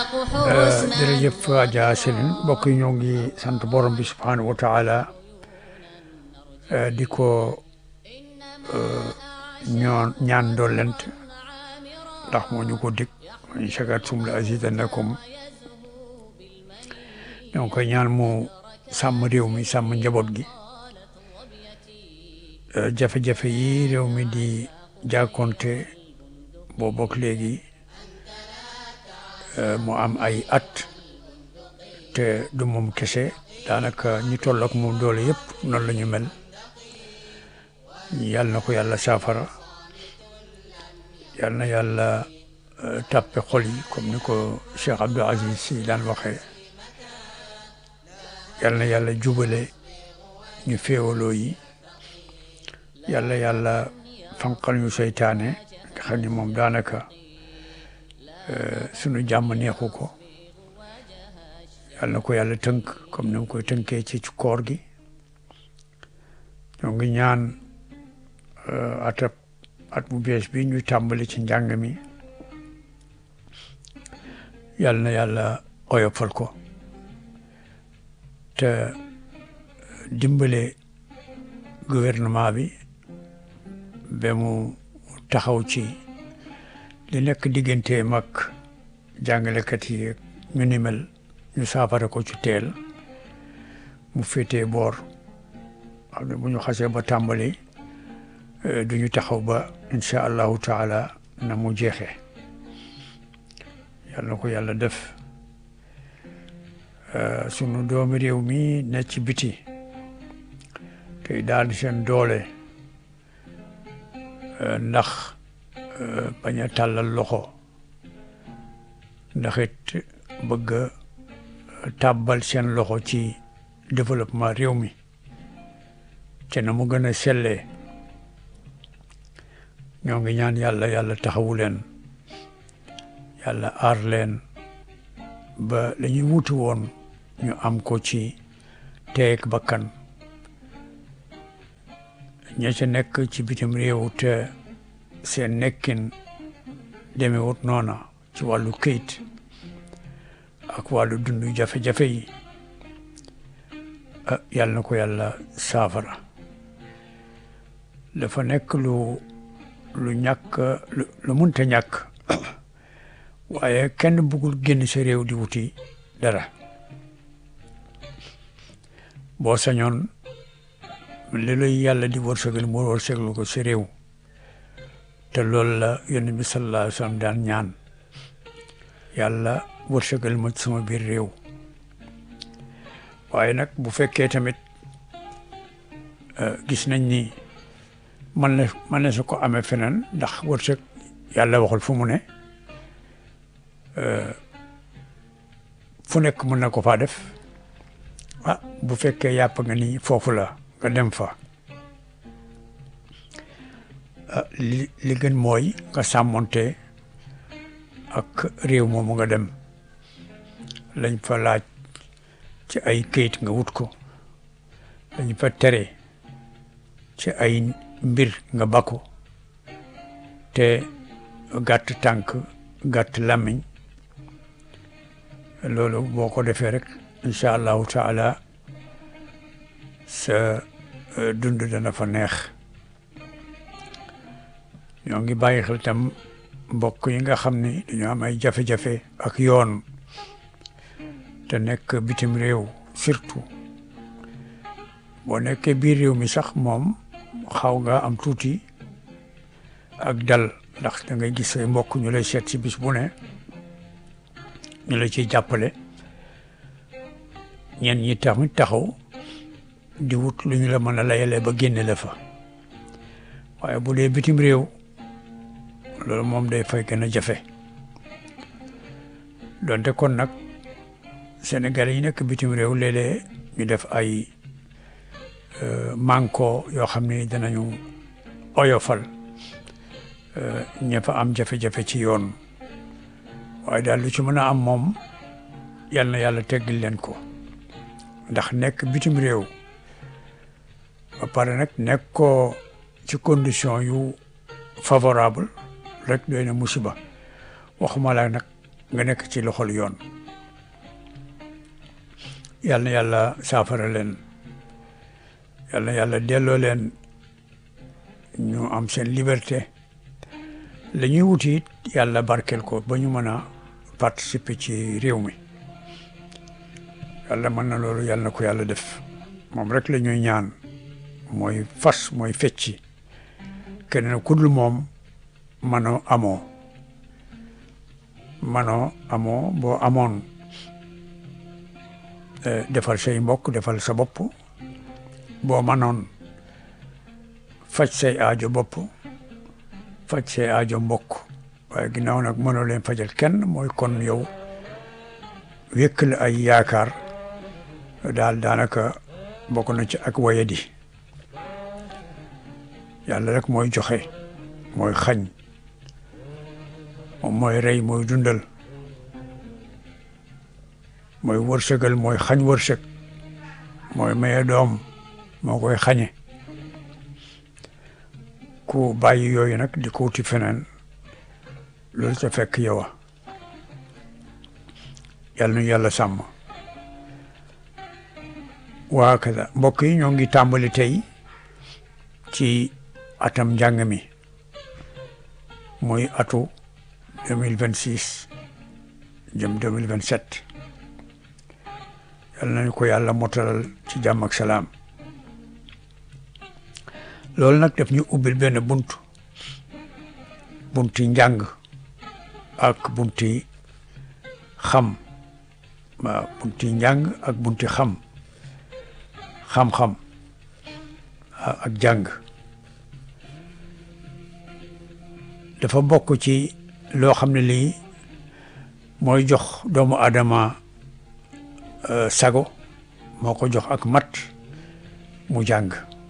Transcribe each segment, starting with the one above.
jërëjëf Adja Céline mbokk yi ñoo ngi sant borom bi subhanahu wa taala di ko ñoon ñaan doolent ndax moo ñu ko dig in shakartum la azidannakum ñoo ngi koy ñaan mu sàmm réew mi sàmm njaboot gi jafe-jafe yi réew mi di jàkkonte boo bokk léegi mu am ay at te du moom kese daanaka ñi toll ak moom doole yëpp noonu la ñu mel yàlla na ko yàlla saafara yàlla na yàlla tàppe xol yi comme ni ko Cheikh Abdou Aziz Sy daan waxee yàlla na yàlla jubale ñu féewaloo yi yàlla yàlla fanqal ñu seytaane nga xam ni moom daanaka sunu jàmm neexu ko yàlla na ko yàlla tënk comme ni mu koy tënkee ci koor gi ñoo ngi ñaan atab at bu bees bi ñuy tàmbali ci njàng mi yàlla na yàlla oyofal ko te dimbale gouvernement bi ba mu taxaw ci li nekk diggante mag jàngalekat yi ñu ni mel ñu saafara ko ci teel mu féetee boor xam ne bu ñu xasee ba tàmbali du ñu taxaw ba incha allahu taala na mu jeexee yàlla na ko yàlla def sunu doomi réew mi ne ci biti tey daal seen doole ndax bañ a tàllal loxo ndax it bëgg a tàbbal seen loxo ci développement réew mi te na mu gën a sellee ñoo ngi ñaan yàlla yàlla taxawu leen yàlla aar leen ba la ñuy wuti woon ñu am ko ci teeg bakkan ña ca nekk ci bitim réew te seen nekkin demewut noona ci wàllu këyit ak wàllu dundu jafe-jafe yi ah yàlla na ko yàlla saafara dafa nekk lu lu ñàkk lu munta ñàkk waaye kenn bëggul génn sa réew di wuti dara boo sañoon li lay yàlla di wërsëgal mu wërsëgal ko sa réew te loolu la yonent bi sallallahu alayhi wa sallam daan ñaan yàlla wërsëgal ma sama biir réew waaye nag bu fekkee tamit gis nañ ni man na man na su ko amee feneen ndax wërsëg yàlla waxul fu mu ne fu nekk mën na ko faa def ah bu fekkee yàpp nga ni foofu la nga dem fa li li gën mooy nga sàmmonte ak réew moomu nga dem lañ fa laaj ci ay këyit nga wut ko lañ fa tere ci ay mbir nga bakko te gàtt tànk gàtt làmmiñ loolu boo ko defee rek incha allahu taala sa dund dana fa neex ñoo ngi bàyyi xel tam mbokk yi nga xam ni dañoo am ay jafe-jafe ak yoon te nekk bitim réew surtout boo nekkee biir réew mi sax moom xaw nga am tuuti ak dal ndax da ngay gis say mbokk ñu lay seet si bis bu ne ñu la ciy jàppale ñen ñi tamit taxaw di wut lu ñu la mën a layale ba génne la fa waaye bu dee bitim réew loolu moom day fay gën a jafe donte kon nag Sénégalais yi nekk bitim réew léeg-léeg ñu def ay manko yoo xam ne danañu oyofal ña fa am jafe-jafe ci yoon waaye daal lu ci mën a am moom yal na yàlla teggil leen ko ndax nekk bitim réew ba pare nag nekk ko ci condition yu favorable rek doy na musiba waxuma la nag nga nekk ci loxol yoon yal na yàlla saafara leen yal na yàlla delloo leen ñu am seen liberté la ñuy wuti it yàlla barkeel ko ba ñu mën a participer ci réew mi yàlla mën na loolu yàlla na ko yàlla def moom rek la ñuy ñaan mooy fas mooy fecci keneen ku dul moom manoo amoo manoo amoo boo amoon defal say mbokk defal sa bopp boo manoon faj say aajo bopp faj say aajo mbokk waaye ginnaaw nag mënoo leen fajal kenn mooy kon yow wékk la ay yaakaar daal daanaka bokk na ci ak wayadi yàlla rek mooy joxe mooy xañ moom mooy rey mooy dundal mooy wërsëgal mooy xañ wërsëg mooy maye doom moo koy xañe ku bàyyi yooyu nag di ko wuti feneen loolu ca fekk yow a yàlla nu yàlla sàmm waa kada mbokk yi ñoo ngi tàmbali tey ci atam njàng mi muy atu deux mille vingt six jëm deux mille vingt sept yàlla nañu ko yàlla motalal ci jàmm ak salaam loolu nag daf ñu ubbil benn bunt bunti njàng ak bunti xam waaw bunti njàng ak bunti xam xam-xam ak jàng dafa bokk ci loo xam ne lii mooy jox doomu aadama sago moo ko jox ak mat mu jàng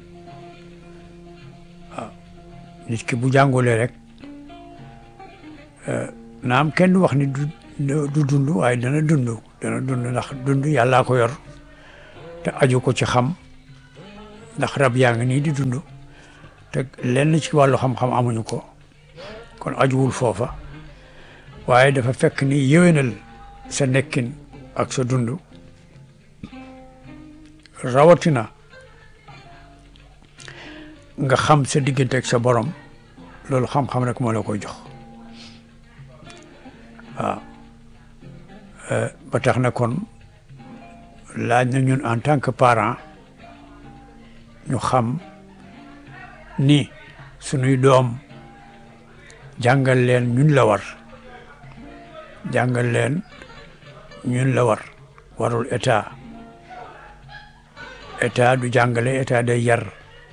waaw nit ki bu jàngulee rek naam kenn wax ni du du dund waaye dana dund dana dund ndax dund yàllaa ko yor te aju ko ci xam ndax rab yaa ngi nii di dund te lenn ci wàllu xam-xam amuñu ko kon ajuwul foofa waaye dafa fekk ni yéwénal sa nekkin ak sa dund rawatina nga xam sa diggante ak sa borom loolu xam-xam rek moo la koy jox waaw ba tax na kon laaj na ñun en tant que parent ñu xam ni sunuy doom jàngal leen ñun la war jàngal leen ñun la war warul état état du jàngale état day yar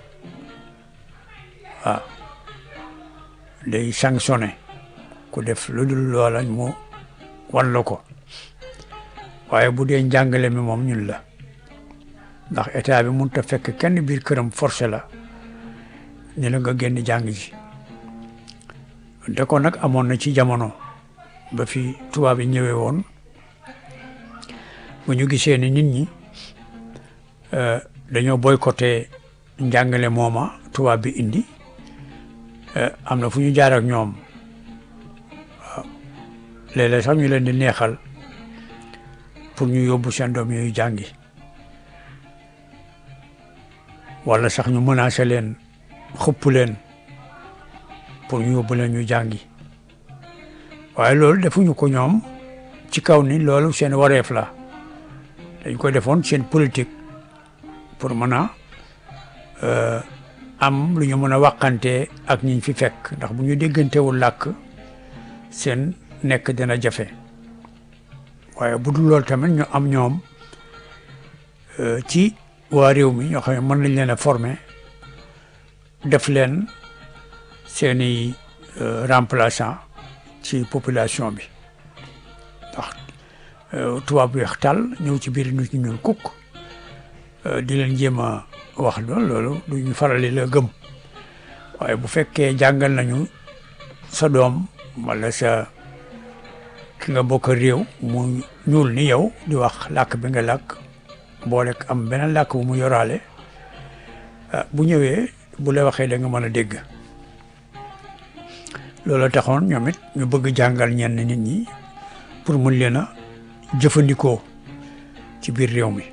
waaw day sanctionné ku def lu dul loola mu wan la ko waaye bu dee njàngale mi moom ñun la ndax état bi mënut a fekk kenn biir këram forcé la ni la nga génn jàng ji de ko nag amoon na ci jamono ba fi tubaab yi ñëwee woon bu ñu gisee ni nit ñi dañoo boycotté njàngale mooma tubaab bi indi am na fu ñu jaar ak ñoom waaw léeg-léeg sax ñu leen di neexal pour ñu yóbbu seen doom yooyu jàngi wala sax ñu menacé leen xëpp leen pour ñu yóbbu leen ñu jàngi waaye loolu defuñu ko ñoom ci kaw ni loolu seen wareef la dañ ko defoon seen politique pour mën a am lu ñu mën a waxante ak ñiñ fi fekk ndax bu ñu déggantewul làkk seen nekk dina jafe waaye bu dul loolu tamit ñu am ñoom ci waa réew mi ñoo xam ne mën nañ leen a former def leen seeni remplaçant ci population bi ndax tubaab bi weex tàll ñëw ci biir nit ñi ñuul kukk di leen jéem a wax loolu loolu duñu farali la gëm waaye bu fekkee jàngal nañu sa doom wala sa ki nga bokk réew mu ñuul ni yow di wax làkk bi nga làkk boole am beneen làkk bu mu yoraale bu ñëwee bu la waxee da nga mën a dégg loolu taxoon ñoom it ñu bëgg jàngal ñenn nit ñi pour mun leen a jëfandikoo ci biir réew mi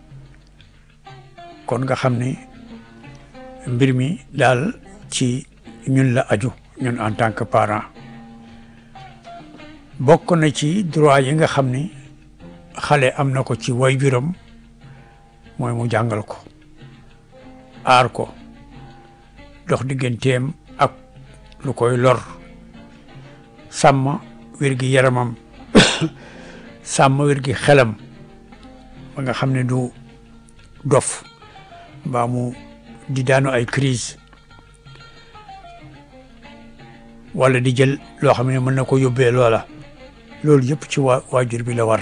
kon nga xam ni mbir mi daal ci ñun la aju ñun en tant que parent bokk na ci droit yi nga xam ni xale am na ko ci waajuram mooy mu jàngal ko aar ko dox digganteem ak lu koy lor sàmm wér gi yaramam sàmm wér gi xelam ba nga xam ne du dof mbaa mu di daanu ay crise wala di jël loo xam ne mën na ko yóbbee loola loolu yëpp ci waa waajur bi la war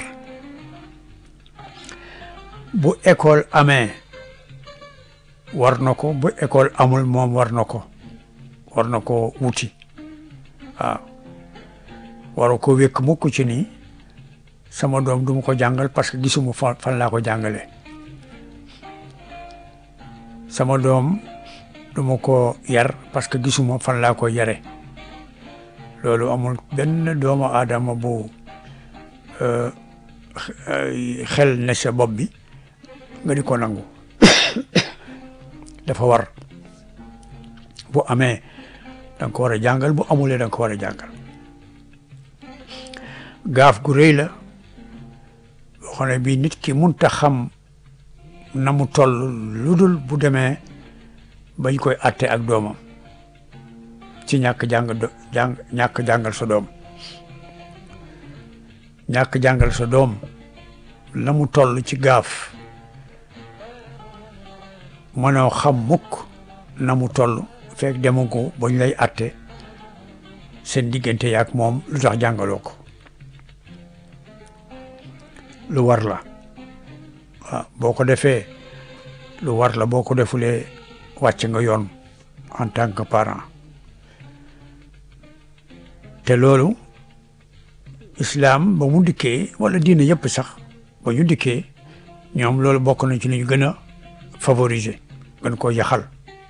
bu école amee war na ko bu école amul moom war na ko war na ko wuti waaw waru ko wékk mukk ci ni sama doom du ma ko jàngal parce que gisuma fan fan laa ko jàngale sama doom du ma ko yar parce que gisuma fan laa ko yare loolu amul benn doomu aadama bu xel ne sa bopp bi nga di ko nangu dafa war bu amee da nga ko war a jàngal bu amulee da nga ko war a jàngal gaaf gu rëy la boo xam ne bii nit ki munta xam na mu toll lu dul bu demee bañ koy atte ak doomam ci ñàkk jàng do jàng ñàkk jàngal sa doom ñàkk jàngal sa doom la mu toll ci gaaf mënoo xam mukk na mu toll fekk demu ko bañ lay atte seen diggante yaak moom lu tax jàngaloo ko lu war la waaw boo ko defee lu war la boo ko defulee wàcc nga yoon en tant que parent te loolu islam ba mu dikkee wala diine yëpp sax ba ñu dikkee ñoom loolu bokk na ci li ñu gën a favoriser gën koo yaxal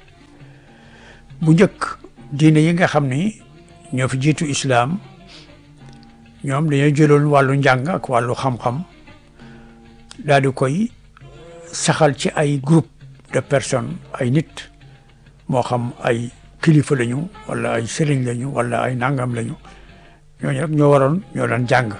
bu njëkk diine yi nga xam ni ñoo fi jiitu islam ñoom dañoo jëloon wàllu njàng ak wàllu xam-xam daal di koy saxal ci ay groupe de personnes ay nit moo xam ay kilifa lañu wala ay sëriñ lañu wala ay nangam lañu ñooñu rek ñoo waroon ñoo daan jàng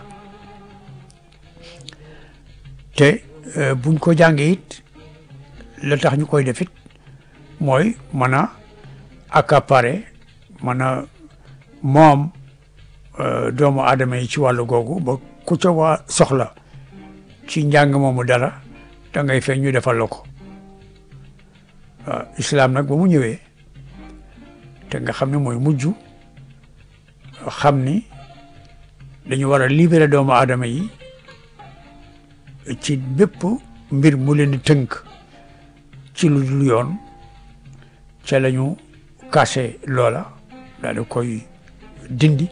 te buñ ko jàngee it la tax ñu koy def it mooy mën a accaparer mën a moom doomu aadama yi ci wàllu googu ba ku ca waa soxla ci njàng moomu dara da ngay feeñ ñu defal la ko waaw islam nag ba mu ñëwee te nga xam ne mooy mujj xam ni dañu war a libérer doomu aadama yi ci bépp mbir mu leen di tënk ci lu dul yoon ca la ñu kase loola daal di koy dindi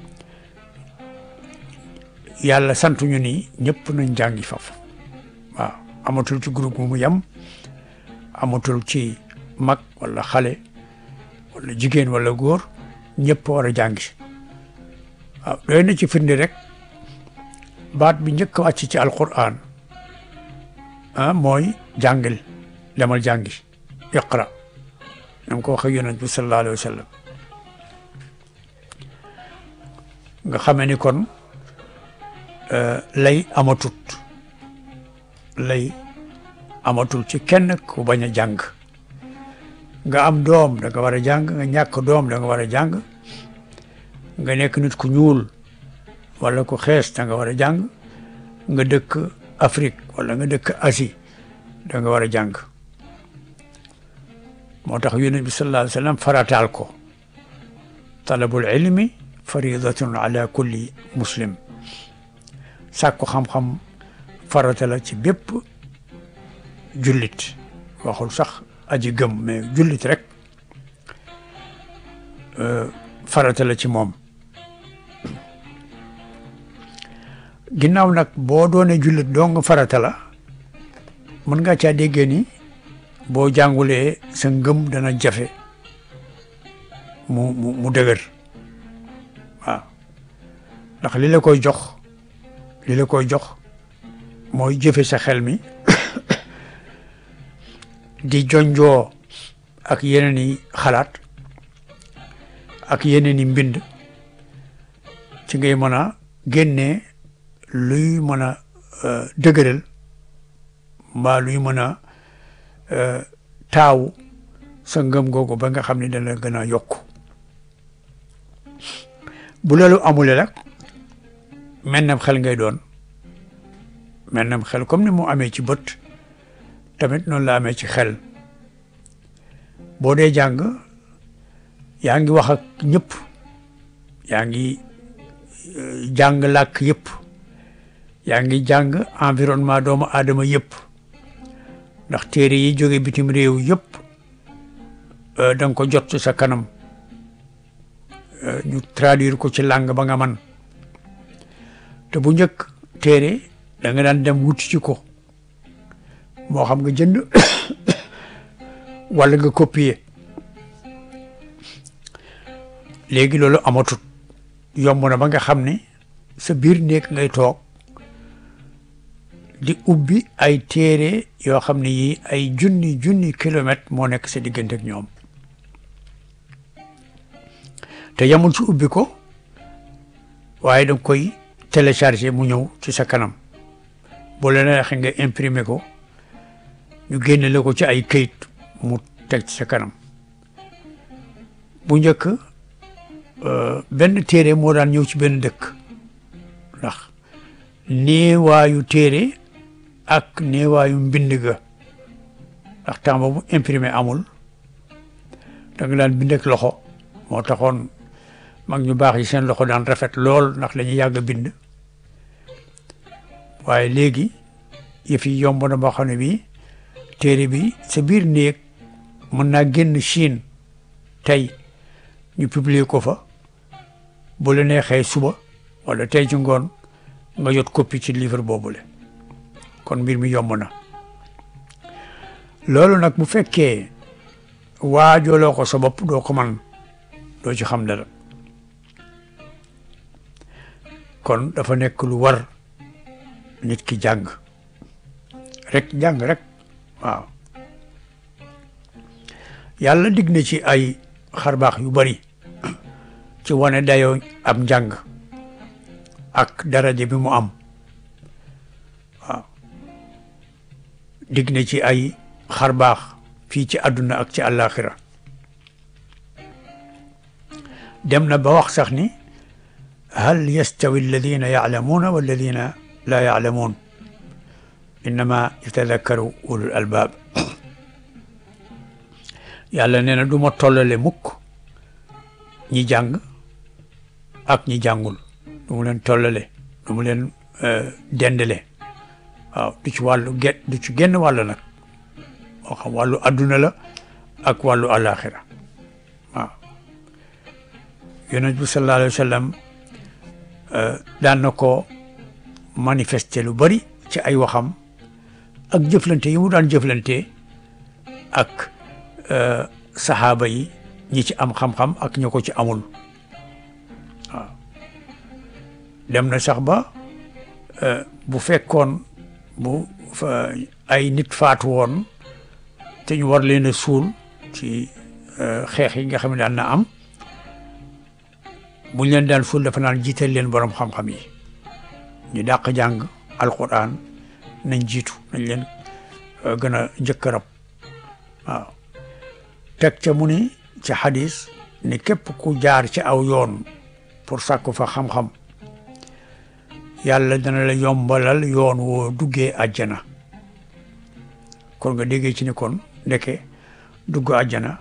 yàlla santuñu ni ñëpp nañ jàngi faf waaw amatul ci groupe mu yem amatul ci mag wala xale wala jigéen wala góor ñëpp war a jàngi waaw doy na ci firnde rek baat bi njëkk wàcc ci alquran ah mooy jàngil demal jàngi iqra nam ko waxee yonent bi sallallahu alayhi wa sallam nga xamee ni kon lay amatut lay amatul ci kenn ku bañ a jàng nga am doom da nga war a jàng nga ñàkk doom da nga war a jàng nga nekk nit ku ñuul wala ku xees da nga war a jàng nga dëkk Afrique wala nga dëkk Asie da nga war a jàng moo tax yonent bi sallallahu alayhi wa sallam farataal ko talabul ilmi faridatun ala kulli muslim sàkku xam-xam farata la ci bépp jullit waxul sax aji gëm mais jullit rek farata la ci moom ginnaaw nag boo doonee jullit doo nga farata la mën nga caa déggee ni boo jàngulee sa ngëm dana jafe mu mu mu dëgër waaw ndax li la koy jox li la koy jox mooy jëfe sa xel mi di jonjoo ak yeneen i xalaat ak yeneen i mbind ci ngay mën a génnee luy mën a dëgëral mbaa luy mën a taawu sa ngëm googu ba nga xam ne dana gën a yokk bu loolu amule nag mennam xel ngay doon mennam xel comme ni mu amee ci bët tamit noonu la amee ci xel boo dee jàng yaa ngi wax ak ñëpp yaa ngi jàng làkk yëpp yaa ngi jàng environnement doomu aadama yëpp ndax téere yi jóge bitim réew yëpp da nga ko jot ci sa kanam ñu traduire ko ci langue ba nga man te bu njëkk téere da nga daan dem wuti ci ko moo xam nga jënd wala nga copier léegi loolu amatut yomb na ba nga xam ne sa biir néeg ngay toog di ubbi ay téere yoo xam ne yii ay junni junni kilomètre moo nekk sa diggante ak ñoom te yamul ci ubbi ko waaye danga koy télécharger mu ñëw ci sa kanam boo la neexee nga imprimer ko ñu génne la ko ci ay këyit mu teg ci sa kanam bu njëkk benn téere moo daan ñëw ci benn dëkk ndax néewaayu téere ak néewaayu mbind ga ndax temps boobu imprimé amul da nga daan bind ak loxo moo taxoon mag ñu baax yi seen loxo daan rafet lool ndax la ñuy yàgg a bind waaye léegi yëf yi yomb na boo xam ne bii téere bi sa biir néeg mën naa génn Chine tey ñu publier ko fa bu la neexee suba wala tey ci ngoon nga jot copie ci livre boobule kon mbir mi yomb na loolu nag bu fekkee waajooloo ko sa bopp doo ko man doo ci xam dara kon dafa nekk lu war nit ki jàng rek jàng rek waaw yàlla dig na ci ay xarbaax yu bari ci wane dayoo am njàng ak daraja bi mu am waaw dig na ci ay xarbaax fii ci àdduna ak ci àllaaxira dem na ba wax sax ni hal yastawi alladina yaalamuuna walladina laa yaalamuun innama yatadakkaru ulul albaab yàlla nee na du ma tollale mukk ñi jàng ak ñi jàngul du mu leen tollale du mu leen dendale waaw du ci wàllu get du ci genn wàll nag moo xam wàllu adduna la ak wàllu alaxira waaw yonent bi sallallahu alayhi wa sallam daan na ko manifester lu bari ci ay waxam ak jëflante yi mu daan jëflante ak saxaaba yi ñi ci am xam-xam ak ñi ko ci amul waaw dem na sax ba bu fekkoon bu ay nit faatu woon te ñu war leen a suul ci xeex yi nga xam ne daan na am buñ leen daan suul dafa naan jiital leen borom xam-xam yi ñu dàq jàng alquran nañ jiitu nañ leen gën a njëkk rab waaw teg ca mu ni ci xadis ni képp ku jaar ci aw yoon pour sàkku fa xam-xam yàlla dana la yombalal yoon woo duggee àjjana kon nga déggee ci ni kon ndeke dugg àjjana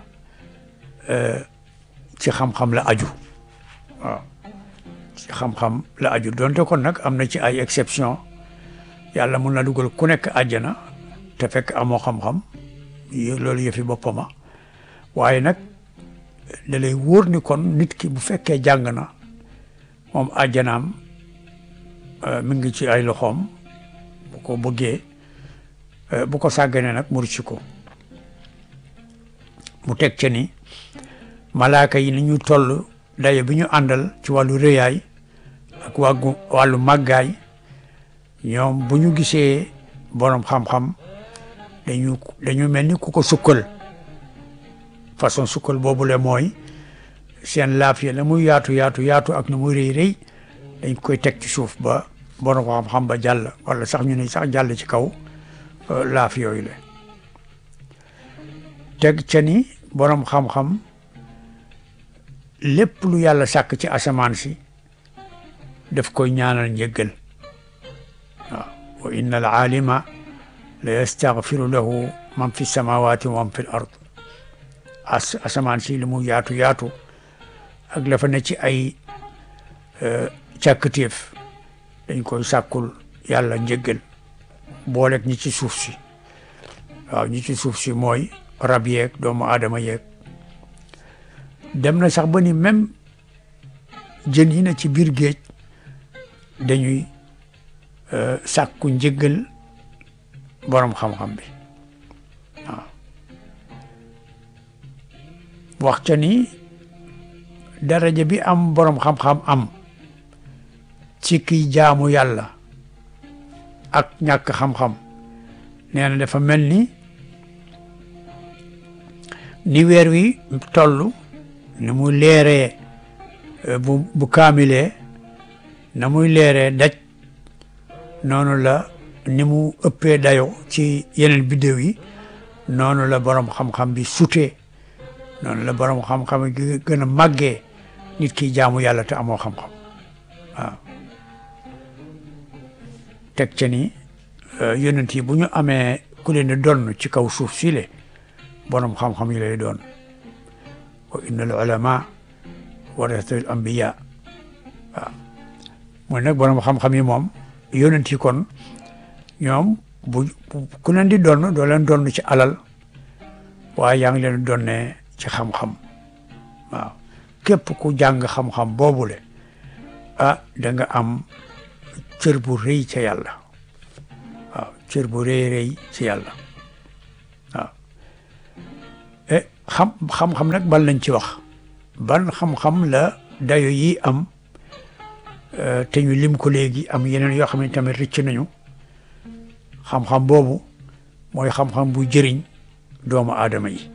ci xam-xam la aju waaw ci xam-xam la aju donte kon nag am na ci ay exception yàlla mun na dugal ku nekk àjjana te fekk amoo xam-xam loolu yëfi boppama waaye nag da lay wóor ni kon nit ki bu fekkee jàng na moom àjjanaam mi ngi ci ay loxoom bu ko bëggee bu ko sàgganee nag mu rëcc ko mu teg ca ni malaaka yi ni ñu toll daye bi ñu àndal ci wàllu rëyaay ak wàggu wàllu màggaay ñoom bu ñu gisee borom xam-xam dañu dañu mel ni ku ko sukkal façon sukkal boobu le mooy seen laaf ya la muy yaatu yaatu yaatu ak na muy rëy rëy dañ koy teg ci suuf ba borom xam-xam ba jàll wala sax ñu ne sax jàll ci kaw laaf yooyu la teg ca ni borom xam-xam lépp lu yàlla sàkk ci asamaan si daf koy ñaanal njëggal waaw wa inna al aalima la yastaghfiru lahu man fi samawati wa man fi l ard as asamaan si li mu yaatu yaatu ak la fa ne ci ay càkkatéef dañ koy sàkkul yàlla njëggal booleeg ñi ci suuf si waaw ñi ci suuf si mooy rab yeeg doomu aadama yeeg dem na sax ba ni même jën yi na ci biir géej dañuy sàkku njëggal borom xam-xam bi waaw wax ca ni daraja bi am borom xam-xam am ci kiy jaamu yàlla ak ñàkk xam-xam nee na dafa mel ni ni weer wi toll ni mu leeree bu bu kaamilee na muy leeree daj noonu la ni mu ëppee dayo ci yeneen biddéew yi noonu la borom xam-xam bi sutee noonu la borom xam-xam gi gën a màggee nit ki jaamu yàlla te amoo xam-xam waaw teg ca ni yonent yi bu ñu amee ku leen di donn ci kaw suuf si le borom xam-xam yi lay doon wa inna al ulama warasatul anbiya waaw mooy nag borom xam-xam yi moom yonent yi kon ñoom bu ku leen di donn doo leen donn ci alal waaye yaa ngi leen donnee ci xam-xam waaw képp ku jàng xam-xam boobule ah da nga am cër bu rëy ca yàlla waaw cër bu rëy rëy ci yàlla waaw e xam xam-xam nag bal nañ ci wax ban xam-xam la dayo yi am te ñu lim ko léegi am yeneen yoo xam ne tamit rëcc nañu xam-xam boobu mooy xam-xam bu jëriñ doomu aadama yi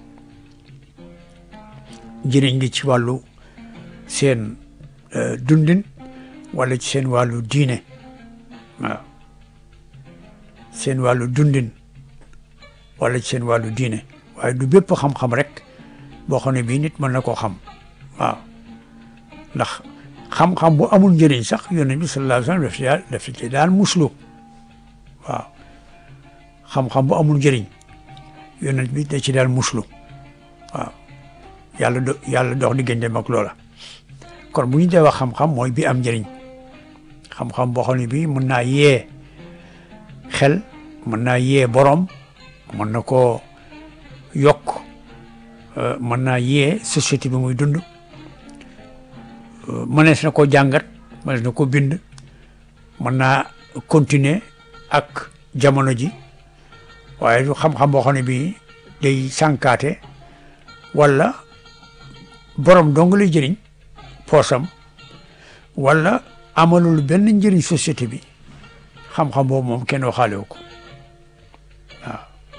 jëriñ gi ci wàllu seen dundin wala ci seen wàllu diine waaw seen wàllu dundin wala ci seen wàllu diine waaye du bépp xam-xam rek boo xam ne bii nit mën na koo xam waaw ndax xam-xam bu amul njëriñ sax yonent bi sallallahu alayhi wa sallam daf ci ci daan muslu waaw xam-xam bu amul njëriñ yonent bi da ci daan muslu waaw yàlla do yàlla dox diggante mag loola kon bu ñu dee wax xam-xam mooy bi am njëriñ xam-xam boo xam ne bii mën naa yee xel mën naa yee borom mën na koo yokk mën naa yee société bi muy dund mënees na koo jàngat mënees na ko bind mën naa continuer ak jamono ji waaye du xam-xam boo xam ne bii day sànkaate wala borom dong lay jëriñ poosam wala amalul benn njëriñ société bi xam-xam boobu moom kenn waxaale wu ko waaw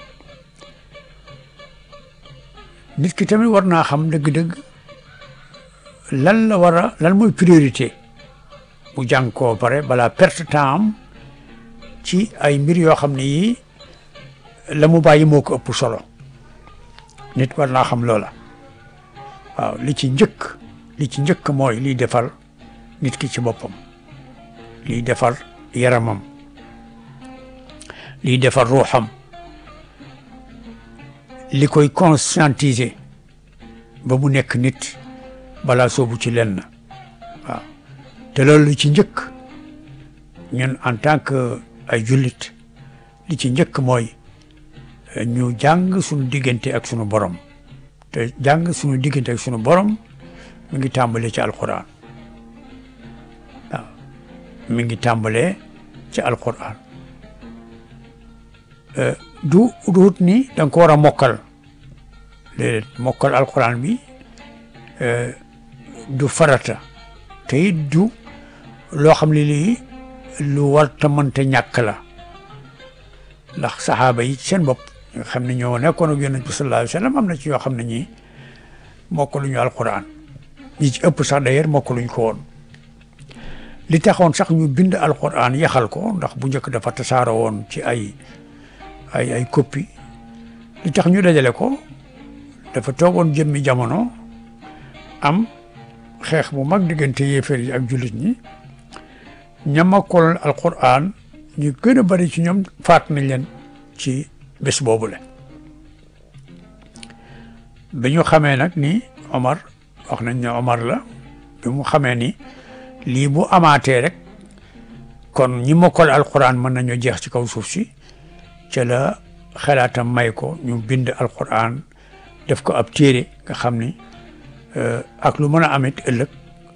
nit ki tamit war naa xam dëgg-dëgg lan la war a lan mooy priorité bu jàng koo pare balaa perte temps am ci ay mbir yoo xam ne yii la mu bàyyi moo ko ëpp solo nit war naa xam loola waaw li ci njëkk li ci njëkk mooy liy defar nit ki ci boppam liy defar yaramam liy defar ruuxam li koy conscientiser ba mu nekk nit balaa soobu ci lenn waaw te loolu li ci njëkk ñun en tant que ay jullit li ci njëkk mooy ñu jàng suñu diggante ak sunu borom te jàng suñu diggante ak sunu borom mi ngi tàmbalee ci alquran waaw mi ngi tàmbalee ci alquran du duut ni da nga ko war a mokkal léeg mokkal alquran bi du farata te it du loo xam ne lii lu war ta mënta ñàkk la ndax saxaaba yi seen bopp nga xam ne ñoo nekkoon ak yonent bi sallallahu alayhi wa sallam am na ci yoo xam ne ñii mokkaluñu alquran ñi ci ëpp sax d'ailleurs mokkaluñ ko woon li taxoon sax ñu bind alquran yaxal ko ndax bu njëkk dafa tasaaro woon ci ay ay ay copie li tax ñu dajale ko dafa toogoon jëmmi jamono am xeex bu mag diggante yéefar yi ak jullit ñi ñamakkoloon alquran ñu gën a bari ci ñoom faat nañ leen ci bés boobule bi ñu xamee nag ni Omar wax nañ ne Omar la bi mu xamee ni lii bu amaatee rek kon ñi mokkal alquran mën nañoo jeex ci kaw suuf si ca la xalaatam may ko ñu bind alquran def ko ab téere nga xam ni ak lu mën a amit ëllëg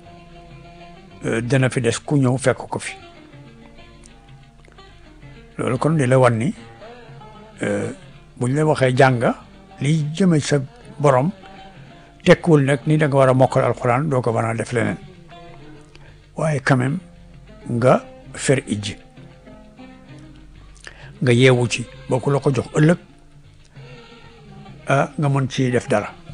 dana fi des ku ñëw fekk ko fi loolu kon li la wan ni buñ la waxee jàng li jëme sa borom tekkiwul nag ni da nga war a mokkal alquran doo ko mën a def leneen waaye quand même nga fer ijji nga yeewu ci boo ko la ko jox ëllëg ah nga mën ci def dara